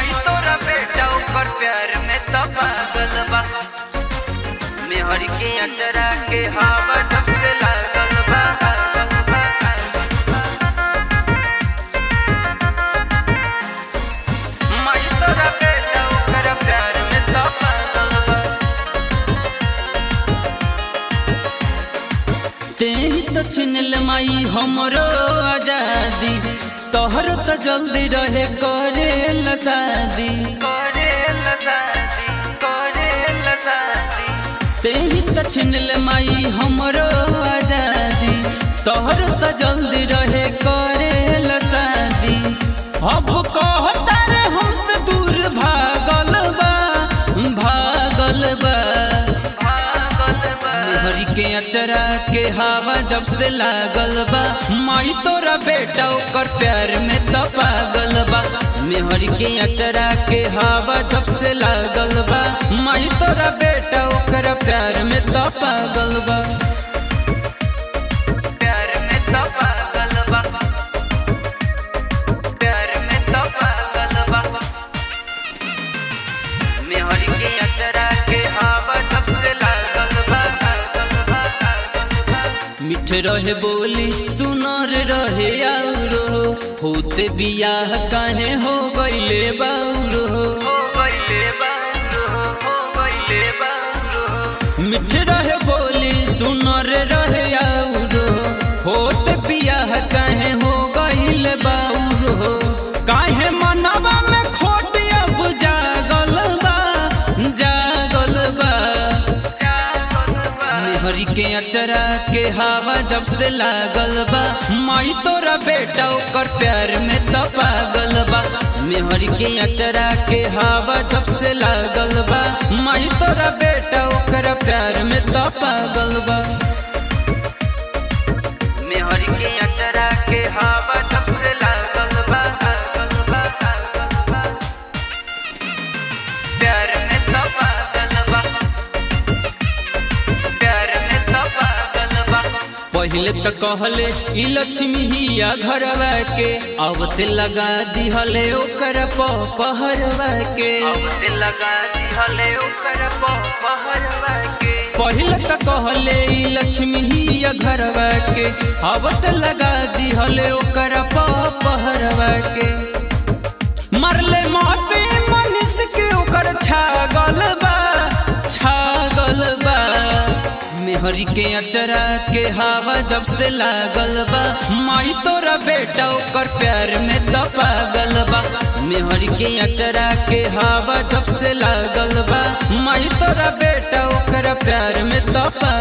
माई तोरा बेटा ओकर प्यार में तो पागल बा मेहर के अंतरा के हवा जब से लागल बा लागल बा, माई तोरा बेटा ओकर प्यार में तो पागल बा तेही तो छिनल माई हमरो आजादी तोहर तो जल्दी रहे करे शादी करेला शादी करेला शादी तेही तो छिनल माई हमरो आजादी तोहर तो जल्दी रहे करे शादी अब कहता रे हमसे दूर भागल बा भागल बा पागल बा हरी के अचरा के हवा जब से लागल बा माई तोरा बेटा ओकर प्यार में तो पागल बा मेहरी के अचरा के हवा जब से लागल बा माई तोरा बेटा ओकर प्यार में तो पागल बा प्यार में तो पागल बा प्यार में तो पागल बा मेहर के अंतरा के हवा सबसे लागल बा लागल बा, लागल बा। मिठ रहे बोली सुनर रहे आउरो होते बियाह काहे हो गईले बाउरो हो गइले बाउरो, हो गइले बाउरो। मिठ रहे बोली सुनर रहे आउरो होत बियाह काहे हो गईल बाउरो काहे मनवा में खोट अब जागल बा जागल बा जागल बा। मेहरी के अचरा के हवा जब से लागल बा माई तोरा बेटा ओकर प्यार में तो पागल बा मेहरी के अचरा के हवा जब से लागल बा माई तोरा बेटा ओकर प्यार में तो पागल बा मेहर के अंतरा के हवा सबसे लागल बा लागल बा, लागल बा। प्यार में तो पागल बा प्यार में तो पागल बा पहले तो कहले ई लक्ष्मी हिया घरवा के अब ते लगा दिहले ओकर पहरवा के अब से लगा दिहले ओकर पहरवा के पहले तो कहले ई लक्ष्मी हिया घरवा के अब ते लगा दिहले ओकर पहरवा के मरले मोती मनीष के ओकर छागल बा छागल बा मेहरी के अचरा के हवा जब से लागल बा माई तोरा बेटा ओकर प्यार में तो पागल बा मेहरी के अचरा के हवा जब से लागल बा माई तोरा बेटा ओकर प्यार में तो पागल